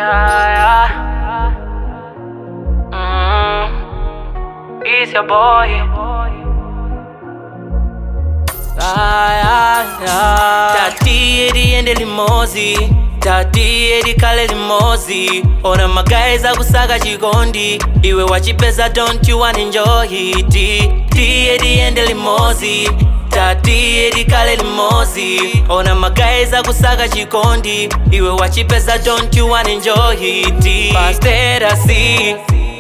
Yeah, yeah. Mm. It's your boy. Ah, yeah, yeah. Tati eriende limozi tati erikale limozi ona magaeza kusaka chikondi iwe wachipeza don't you wanna enjoy it ti eriende limozi tati erikale limozi ona magaeza kusaka chikondi iwe wachipeza don't you wanna enjoy it pasterasi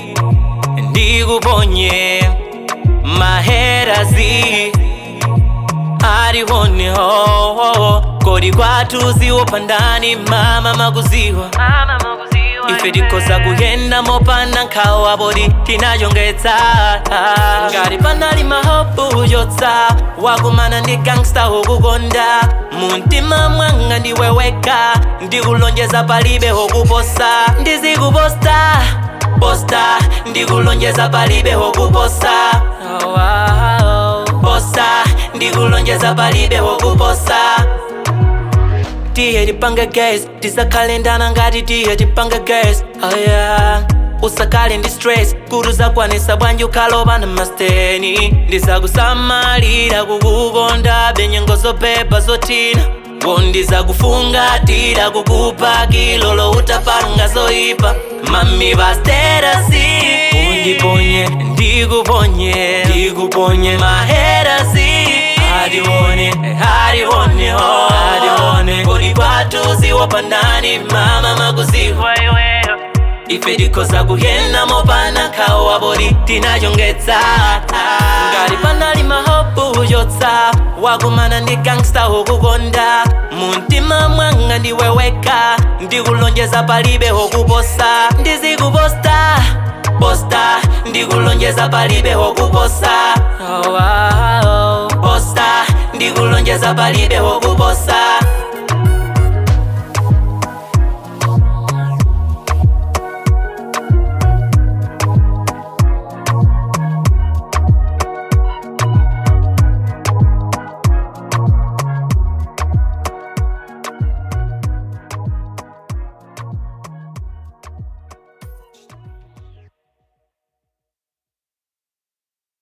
ndikuponye maherasi arihoneho kodi kwatuziwo pandani mama makuziwa ife tikoza kuyenda mopanda nkhawa poti tinachongetsa ngati panali mahopu yotsa wakumana ndi gangsta wokukonda muntima mwanga ndiweweka ndikulonjeza palibe hokuposa ndizikuposta posta ndikulonjeza palibe hokuposa oh, wow. posa ndikulonjeza palibe hokuposa tiye tipange gas tisakalendana ngati tiye tipange gas oh yeah. usakale ndi stress kuti uzakwanisa bwanji ukhalopa na masteni ndizakusamalira kukukonda benyengo zopepa zotina wondizakufungatira kukupa kilolo utapanga zoipa mami pasterasi undiponye ndikuponye ndikuponye maherasi adione adione ho adione kodi kwatuziwa pandani mama makuziwa iweyo ife tikoza kuyenda mopanda nkhawa poti tinachongetsa ngati panali mahopu yotsa wakumana ndi gangsta wokukonda muntima mwanga ndiweweka ndikulonjeza palibe hokuposa ndizikuposta posta ndikulonjeza palibe hokuposa oh, wow. posta ndikulonjeza palibe hokuposa